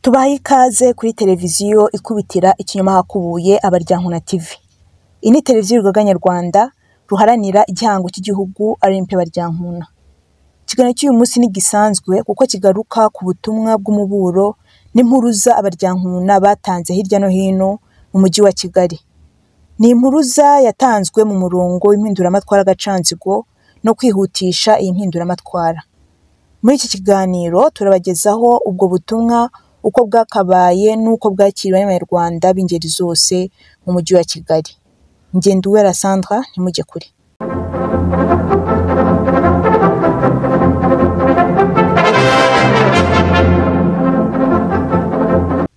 tubahe ikaze kuri televiziyo ikubitira ikinyoma hakubuye abaryankuna TV iyi ni televiziyo y'urugaga nyarwanda ruharanira igihango cy'igihugu RMP baryankuna ikiganiro cy'uyu munsi ntigisanzwe kuko kigaruka ku butumwa bw'umuburo n'impuruza abaryankuna batanze hirya no hino mu mujyi wa Kigali ni impuruza yatanzwe mu murongo w'impinduramatwara agacanzigo no kwihutisha iyi mpinduramatwara muri iki kiganiro turabagezaho ubwo butumwa uko bwakabaye n'uko bwakiriwe n'abanyarwanda b'ingeri zose mu mujyi wa Kigali Ngenduwera Sandra ntimujye kure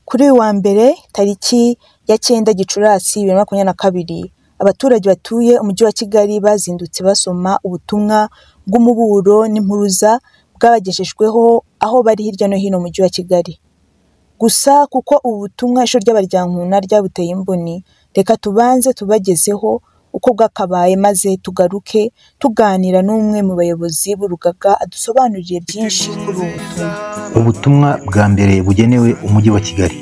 kuri uyu wa mbere tariki ya cyenda gicurasi bibiri na makumyabiri na kabiri abaturage batuye umujyi wa Kigali bazindutse basoma ubutumwa bw'umuburo n'impuruza bwabagejejweho aho bari hirya no hino mu mujyi wa Kigali gusa kuko ubu butumwa ishuri ry'abaryankuna ryabuteye imboni reka tubanze tubagezeho uko bwakabaye maze tugaruke tuganira n'umwe mu bayobozi b'urugaga adusobanurire byinshi kuri ubu butumwa ubutumwa bwa mbere bugenewe umujyi wa kigali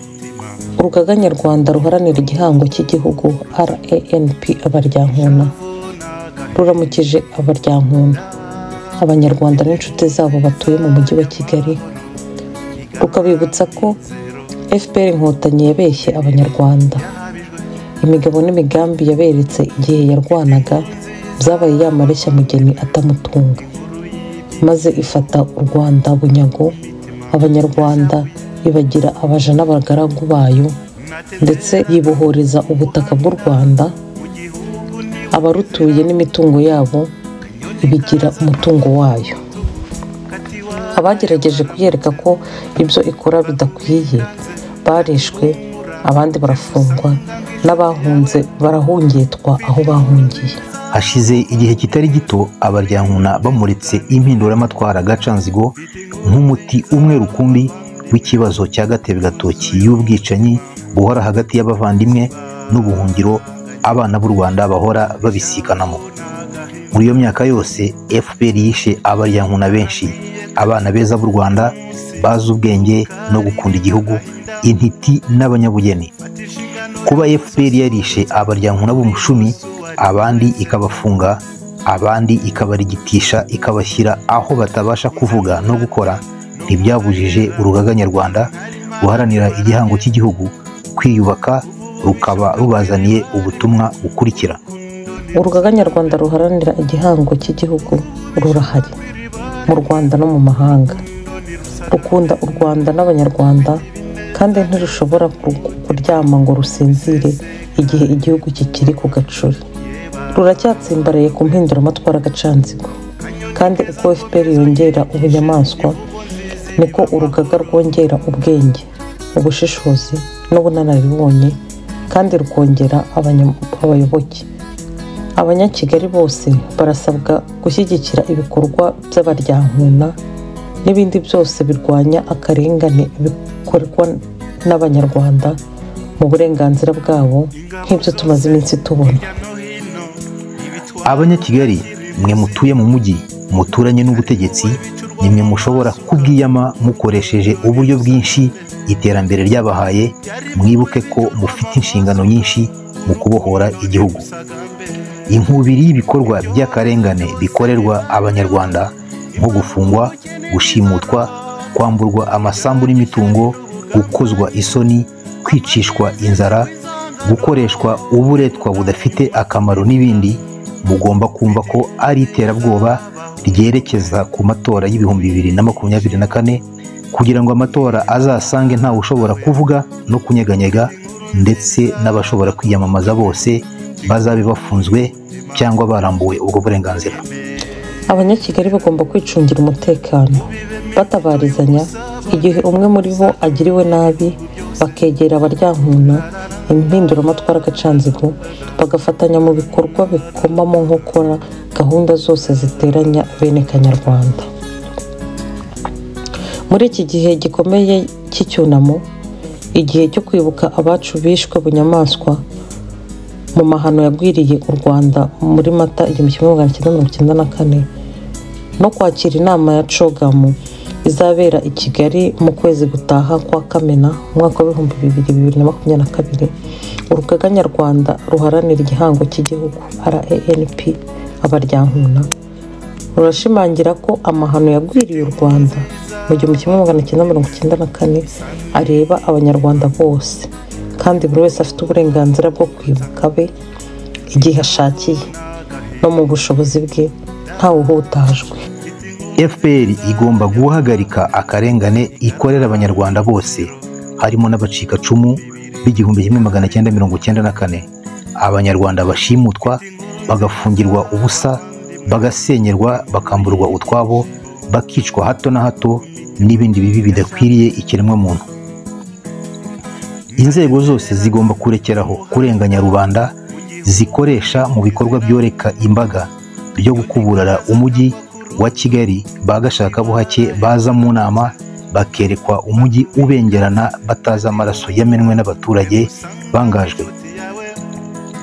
urugaga nyarwanda ruharanira igihango cy'igihugu ranp abaryankuna ruramukije abaryankuna abanyarwanda n'inshuti zabo batuye mu mujyi wa kigali rukabibutsa ko fpr inkotanyi yabeshye abanyarwanda imigabo n'imigambi yaberetse igihe yarwanaga byabaye yamareshya mugeni atamutunga maze ifata u rwanda bunyago abanyarwanda ibagira abaja n'abagaragu bayo ndetse yibohoreza ubutaka bw'u rwanda abarutuye n'imitungo yabo ibigira umutungo wayo abagerageje kuyereka ko ibyo ikora bidakwiye barishwe abandi barafungwa n'abahunze barahungitwa aho bahungiye hashize igihe kitari gito abaryankuna bamuritse impinduramatwara agacanzigo nk'umuti umwe rukumbi w'ikibazo cya gatebe gatoki y'ubwicanyi buhora hagati y'abavandimwe n'ubuhungiro abana b'u rwanda bahora babisikanamo muri iyo myaka yose fpr yishe abaryankuna benshi abana beza b'u rwanda bazi ubwenge no gukunda igihugu intiti n'abanyabugeni kuba fpr yarishe abaryankuna b'umushumi abandi ikabafunga abandi ikabarigitisha ikabashyira aho batabasha kuvuga no gukora ntibyabujije urugaga nyarwanda guharanira igihango cy'igihugu kwiyubaka rukaba rubazaniye ubutumwa bukurikira urugaga nyarwanda ruharanira igihango cy'igihugu rurahari mu rwanda no mu mahanga rukunda u rwanda n'abanyarwanda kandi ntirushobora kuryama ngo rusinzire igihe igihugu kikiri ku gacuri ruracyatsimbaraye ku mpinduramatwara agacanzigo kandi uko fpr yongera ubunyamaswa niko urugaga rwongera ubwenge ubushishozi n'ubunararibonye kandi rukongera abayoboke abanyakigali bose barasabwa gushyigikira ibikorwa by'abaryankuna n'ibindi byose birwanya akarengane bikorwa n'abanyarwanda mu burenganzira bwabo nk'ibyo tumaze iminsi tubona abanyakigali mwe mutuye mu mujyi muturanye n'ubutegetsi nimwe mushobora kubwiyama mukoresheje uburyo bwinshi iterambere ryabahaye mwibuke ko mufite inshingano nyinshi mu kubohora igihugu inkubiri y'ibikorwa by'akarengane bikorerwa abanyarwanda nko gufungwa gushimutwa kwamburwa amasambu n'imitungo gukozwa isoni kwicishwa inzara gukoreshwa uburetwa budafite akamaro n'ibindi mugomba kumva ko ari iterabwoba ryerekeza ku matora y'ibihumbi bibiri na makumyabiri na kane kugira ngo amatora azasange ntawe ushobora kuvuga no kunyeganyega ndetse n'abashobora kwiyamamaza bose bazabe bafunzwe cyangwa barambuwe ubwo burenganzira abanyakigali bagomba kwicungira umutekano batabarizanya igihe umwe muri bo agiriwe nabi bakegera abaryankuna impinduramatwara agacanzigo bagafatanya mu bikorwa bikomamo nko gukora gahunda zose ziteranya bene kanyarwanda muri iki gihe gikomeye cy'icyunamo igihe cyo kwibuka abacu bishwe bunyamaswa mu mahano yagwiriye u rwanda muri mata igihumbi kimwe magana cyenda mirongo icyenda na kane no kwakira inama ya cogamu izabera i kigali mu kwezi gutaha kwa kamena umwaka w'ibihumbi bibiri bibiri na makumyabiri na kabiri urugaga nyarwanda ruharanira igihango cy'igihugu ranp abaryankuna rurashimangira ko amahano yagwiriye u rwanda mu gihumbi kimwe magana cyenda mirongo icyenda na kane areba abanyarwanda bose kandi buri wese afite uburenganzira bwo kwibuka be igihe ashakiye no mu bushobozi bwe ntawuhutajwe fpr igomba guhagarika akarengane ikorera abanyarwanda bose harimo n'abacikacumu b'igihumbi kimwe magana cyenda mirongo icyenda na kane abanyarwanda bashimutwa bagafungirwa ubusa bagasenyerwa bakamburwa utwabo bakicwa hato na hato n'ibindi bibi bidakwiriye ikiremwamuntu inzego zose zigomba kurekeraho kurenganya rubanda zikoresha mu bikorwa byoreka imbaga byo gukuburara umujyi wa kigali bagashaka buhake baza mu nama bakerekwa umujyi ubengerana batazi amaraso yamenwe n'abaturage bangajwe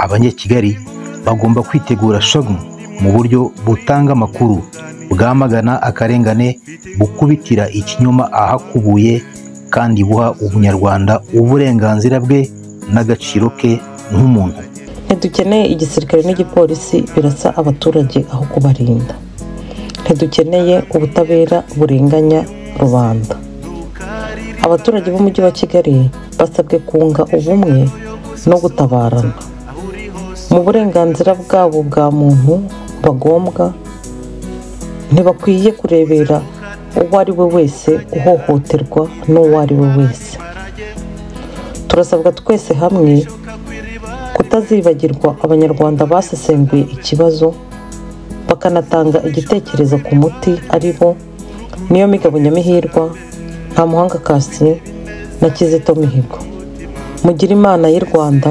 abanyakigali bagomba kwitegura shagun mu buryo butanga amakuru bwamagana akarengane bukubitira ikinyoma ahakubuye kandi buha ubunyarwanda uburenganzira bwe n'agaciro ke nk'umuntu ntidukeneye igisirikare n'igipolisi birasa abaturage aho kubarinda ntidukeneye ubutabera burenganya rubanda abaturage b'umujyi wa kigali basabwe kunga ubumwe no gutabarana mu burenganzira bwabo bwa muntu bagombwa ntibakwiye kurebera uwo ari we wese uhohoterwa n'uwo ari we wese turasabwa twese hamwe kutazibagirwa abanyarwanda basesenguye ikibazo bakanatanga igitekerezo ku muti ari bo niyo migabo nyamihirwa nta muhanga kasire na kizito mihigo mugire imana y'u rwanda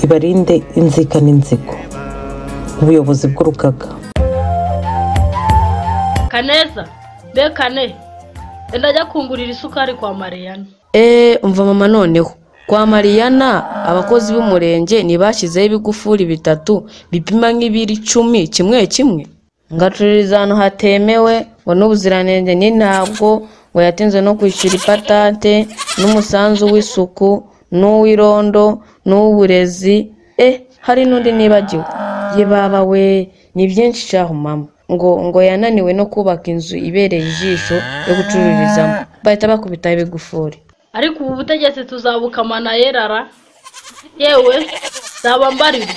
ibarinde inzika n'inzigo ubuyobozi bw'urugaga kaneza be kane enda ajya kungurira isukari kwa mariyana eee umva mama noneho kwa mariyana abakozi b'umurenge ntibashyizeho ibigufuri bitatu bipima nk'ibiri icumi kimwe kimwe ngacururiza ahantu hatemewe ngo n'ubuziranenge ni ntabwo ngo yatinze no kwishyura ipatante n'umusanzu w'isuku n'uw'irondo n'uw'uburezi e hari n'undi nibagiwe ye baba we ni byinshi cyaho mama ngo ngo yananiwe no kubaka inzu ibereye ijisho yo gucururizamo bahita bakubitaho ibigufuri ariko ubu butegetsi tuzabukamana yerara yewe nzaba mbarira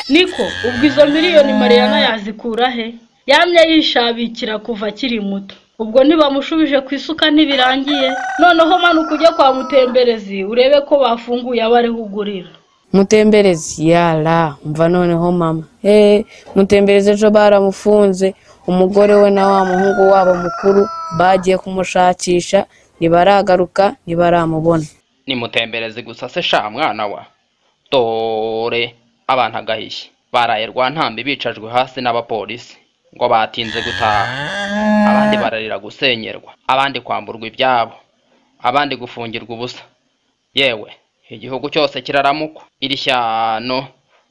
niko ubwo izo miliyoni mariyana yazikura he yamye yishabikira kuva akiri muto ubwo ntibamushubije ku isuka ntibirangiye noneho manuka ujye kwa mutemberezi urebe ko bafunguye abo ariho ugurira mutemberezi yara mva noneho mama eee mutemberezi ejo baramufunze umugore we na wa muhungu wabo mukuru bagiye kumushakisha ntibaragaruka ntibaramubona ni mutemberezi gusa se sha mwana wa dore abana agahishye baraye rwantambi bicajwe hasi n'abapolisi ngo batinze gutaha abandi bararira gusenyerwa abandi kwamburwa ibyabo abandi gufungirwa ubusa yewe igihugu cyose kiraramukwa iri shyano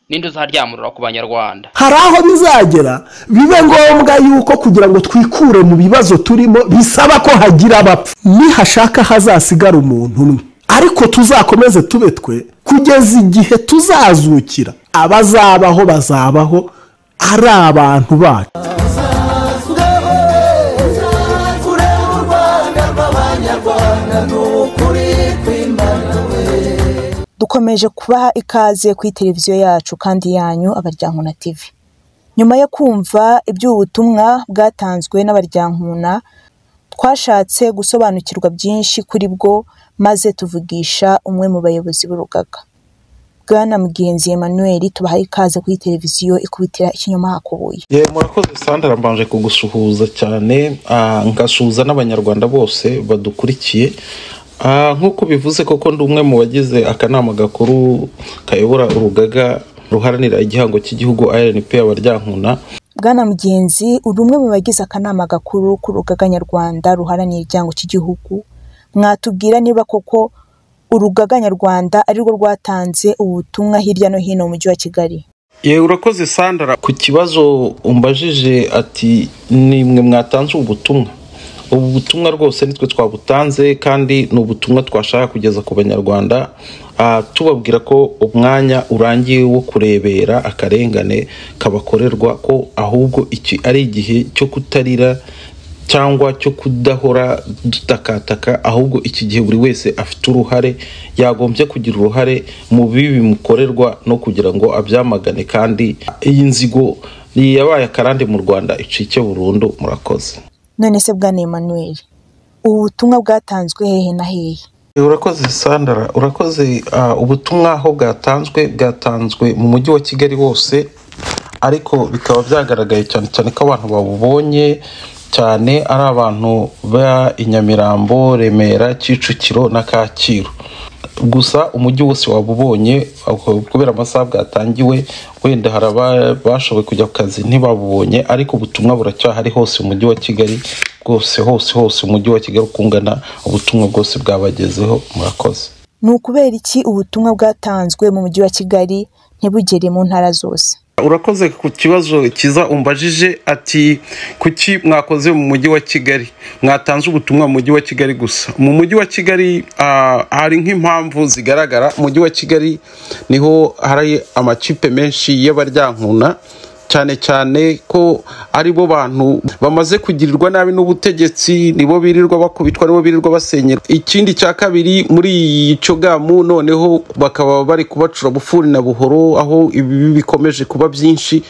ninde uzaryamurura ku banyarwanda hari aho bizagera bibe ngombwa yuko kugira ngo twikure mu bibazo turimo bisaba ko hagira abapfa nihashaka hazasigara umuntu umwe ariko tuzakomeze tube twe kugeza igihe tuzazukira abazabaho bazabaho ari abantu bacu dukomeje kubaha ikaze kuri televiziyo yacu kandi yanyu abaryankuna tv nyuma yo kumva iby'ubutumwa bwatanzwe n'abaryankuna twashatse gusobanukirwa byinshi kuri bwo maze tuvugisha umwe mu bayobozi b'urugaga bwana mugenzi emmanuel tubahaye ikaze kuri televiziyo ikubitira ikinyoma hakubuye ye murakoze sandara mbanje kugusuhuza cyane ah, ngasuhuza n'abanyarwanda bose badukurikiye Ah, nk'uko bivuze koko ndi umwe mu bagize akanama gakuru kayobora urugaga ruharanira igihango cy'igihugu rnp abaryankuna bwana mugenzi uri umwe mu bagize akanama gakuru k'urugaga nyarwanda ruharanira igihango cy'igihugu mwatubwira niba koko urugaga nyarwanda ari rwo rwatanze ubutumwa hirya no hino mu mujyi wa kigali yewe urakoze sandara ku kibazo umbajije ati nimwe mwatanze ubutumwa ubu butumwa rwose nitwe twabutanze kandi ni ubutumwa twashaka kugeza ku banyarwanda ah, tubabwira ko umwanya urangiye wo kurebera akarengane kabakorerwa ko ahubwo iki ari igihe cyo kutarira cyangwa cyo kudahora dutakataka ahubwo iki gihe buri wese afite uruhare yagombye kugira uruhare mu bibi bimukorerwa no kugira ngo abyamagane kandi iyi nzigo yabaye akarande mu rwanda icike burundu murakoze none se bwana Emmanuel ubu butumwa bwatanzwe hehe na hehe urakoze sandara urakoze ah, ubutumwa aho bwatanzwe bwatanzwe mu mujyi wa kigali wose ariko bikaba byagaragaye cyane cyane ko abantu babubonye cyane ari abantu ba i nyamirambo remera kicukiro na kacyiru gusa umujyi wose waba ubonye ako- kubera amasaha bwatangiwe wenda hari abashoboye kujya ku kazi ntibabubonye ariko ubutumwa buracyahari hose mu mujyi wa kigali bwose hose hose umujyi wa kigali uko ungana ubutumwa bwose bwabagezeho murakoze ni ukubera iki ubutumwa bwatanzwe mu mujyi wa kigali ntibugere mu ntara zose urakoze ku kibazo cyiza umbajije ati kuki mwakoze mu mujyi wa kigali mwatanze ubutumwa mu mujyi wa kigali gusa mu mujyi wa kigali ah, hari nk'impamvu zigaragara mu mujyi wa kigali niho hari amakipe menshi y'abaryankuna cyane cyane ko ari bo bantu bamaze kugirirwa nabi n'ubutegetsi nibo birirwa bakubitwa nibo birirwa basenyera ikindi cya kabiri muri icyo gamu noneho bakaba bari kubacura bufuri na buhoro aho ibi bikomeje kuba byinshi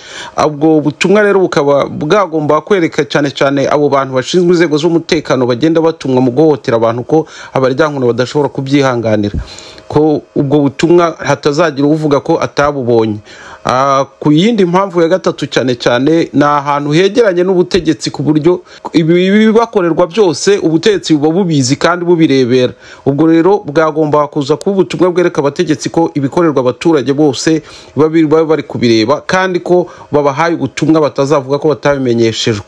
ubwo butumwa rero bukaba bwagomba kwereka cyane cyane abo bantu bashinzwe inzego z'umutekano bagenda batumwa mu guhohotera abantu ko abaryankuna badashobora kubyihanganira ko ubwo butumwa hatazagira uvuga ko atabubonye Ah, ku yindi mpamvu ya gatatu cyane cyane ni ahantu hegeranye n'ubutegetsi ku buryo ibi bibakorerwa byose ubutegetsi buba bubizi kandi bubirebera ubwo rero bwagomba kuza kuba ubutumwa bwereka abategetsi ko ibikorerwa abaturage bose baba biri- baba bari kubireba kandi ko babahaye ubutumwa batazavuga ko batabimenyeshejwe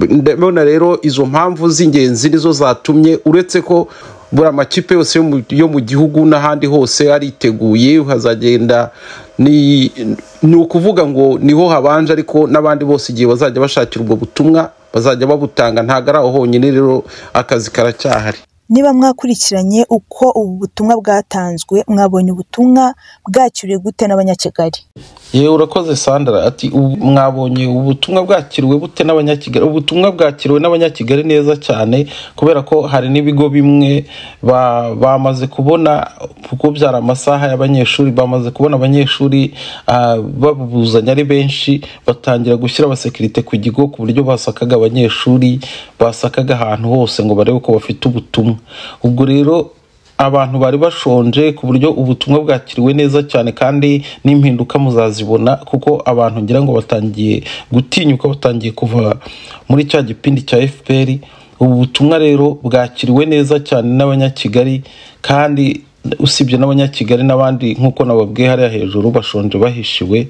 ndabona rero izo mpamvu z'ingenzi nizo zatumye uretse ko buri amakipe yose yo mu- yo mu gihugu n'ahandi hose ariteguye hazagenda ni ni ukuvuga ngo niho habanje ariko n'abandi bose igihe bazajya bashakira ubwo butumwa bazajya babutanga ntabwo ari aho honyine rero akazi karacyahari niba mwakurikiranye uko ubu butumwa bwatanzwe mwabonye ubutumwa bwakiriwe gute n'abanyakigali yewe urakoze sandara ati "Ubu- mwabonye ubutumwa bwakiriwe bute n'abanyakigali ubutumwa bwakiriwe n'abanyakigali neza cyane kubera ko hari n'ibigo bimwe ba- bamaze kubona kuko byari amasaha y'abanyeshuri bamaze kubona abanyeshuri ah, babuzanya ari benshi batangira gushyira abasekirite ku kigo ku buryo basakaga abanyeshuri basakaga ahantu hose ngo barebe ko bafite ubutumwa ubwo rero abantu bari bashonje ku buryo ubutumwa bwakiriwe neza cyane kandi n'impinduka muzazibona kuko abantu ngira ngo batangiye gutinyuka batangiye kuva muri cya gipindi cya fpr ubu butumwa rero bwakiriwe neza cyane n'abanyakigali kandi usibye n'abanyakigali n'abandi nk'uko nababwiye hariya hejuru bashonje bahishiwe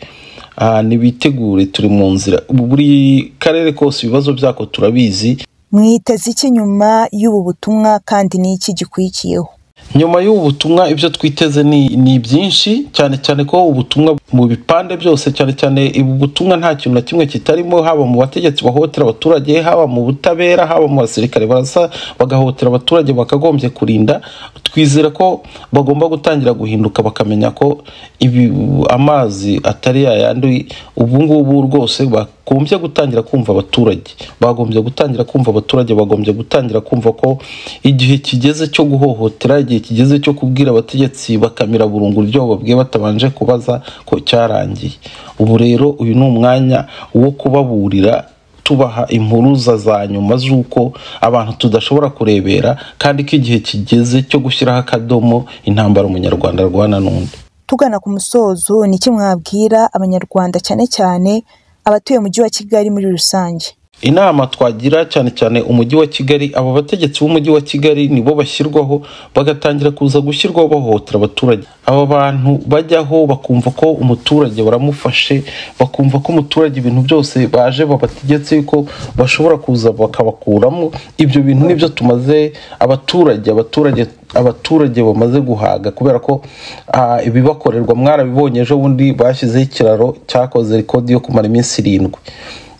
ah, nibitegure turi mu nzira buri karere kose ibibazo byako turabizi mwiteze iki nyuma y'ubu butumwa kandi n'iki gikurikiyeho nyuma y'ubu butumwa ibyo twiteze ni, ni byinshi cyane cyane ko ubutumwa mu bipande byose cyane cyane ubu butumwa nta kintu na kimwe kitarimo haba mu bategetsi bahohotera abaturage haba mu butabera haba mu basirikare barasa bagahohotera abaturage bakagombye kurinda twizera ko bagomba gutangira guhinduka bakamenya ko ibi amazi atari yayandi ubu ngubu rwose bagombye gutangira kumva abaturage bagombye gutangira kumva abaturage bagombye gutangira kumva ko igihe kigeze cyo guhohotera igihe kigeze cyo kubwira abategetsi bakamira burungu ibyo bababwiye batabanje kubaza ko cyarangiye ubu rero uyu ni umwanya wo kubaburira tubaha impuruza za nyuma z'uko abantu tudashobora kurebera kandi ko igihe kigeze cyo gushyiraho akadomo intambara umunyarwanda arwana n'undi tugana ku musozo ni iki mwabwira abanyarwanda cyane cyane abatuye umujyi wa kigali muri rusange inama twagira cyane cyane umujyi wa kigali abo bategetsi b'umujyi wa kigali nibo bashyirwaho bagatangira kuza gushyirwaho bahohotera abaturage aba bantu bajyaho bakumva ko umuturage baramufashe bakumva ko umuturage ibintu byose baje babategetse yuko bashobora kuza bakabakuramo ibyo bintu nibyo tumaze abaturage abaturage abaturage bamaze guhaga kubera ko ah, ibibakorerwa mwarabibonye ejo bundi bashyizeho ikiraro cyakoze rekodi yo kumara iminsi irindwi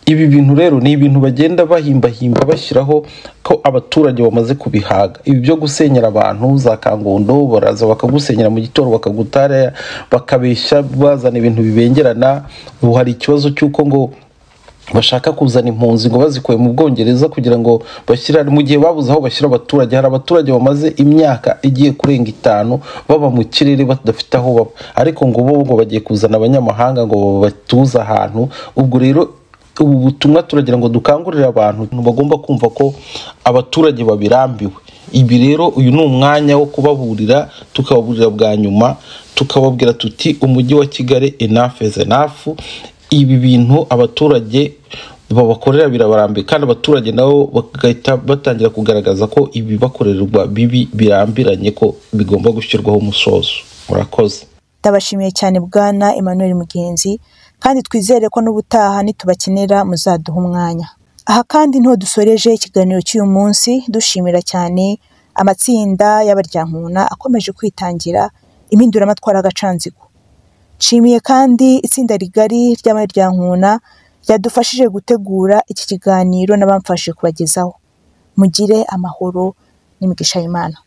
ibi bintu rero ni ibintu bagenda bahimbahimba bashyiraho ko abaturage bamaze kubihaga ibi byo gusenyera abantu za kangondo baraza bakagusenyera mu gitoro bakagutara bakabeshya bazana ibintu bibengerana ubu hari ikibazo cy'uko ngo bashaka kuzana impunzi ngo bazikuye mu bwongereza kugira ngo bashyira mu gihe babuze aho bashyira abaturage hari abaturage bamaze imyaka igiye kurenga itanu baba mu kirere badafite aho baba ariko ngo bo ngo bagiye kuzana abanyamahanga ngo babatuze ahantu ubwo rero ubu butumwa turagira ngo dukangurire abantu bagomba kumva ko abaturage babirambiwe ibi rero uyu ni umwanya wo kubaburira tukababurira bwa nyuma tukababwira tuti umujyi wa kigali enough is enough ibi bintu abaturage babakorera birabarambiye kandi abaturage nabo bagahita batangira kugaragaza ko ibibakorerwa bibi birambiranye ko bigomba gushyirwaho umusozo murakoze ndabashimiye cyane bwana Emmanuel Mugenzi kandi twizere ko n'ubutaha nitubakenera muzaduha umwanya aha kandi niho dusoreje ikiganiro cy'uyu munsi dushimira cyane amatsinda y'abaryankuna akomeje kwitangira impinduramatwara agacanzigo nshimiye kandi itsinda rigari ry'abaryankuna ryadufashije gutegura iki kiganiro n'abamfashe kubagezaho mugire amahoro n'imigisha y'imana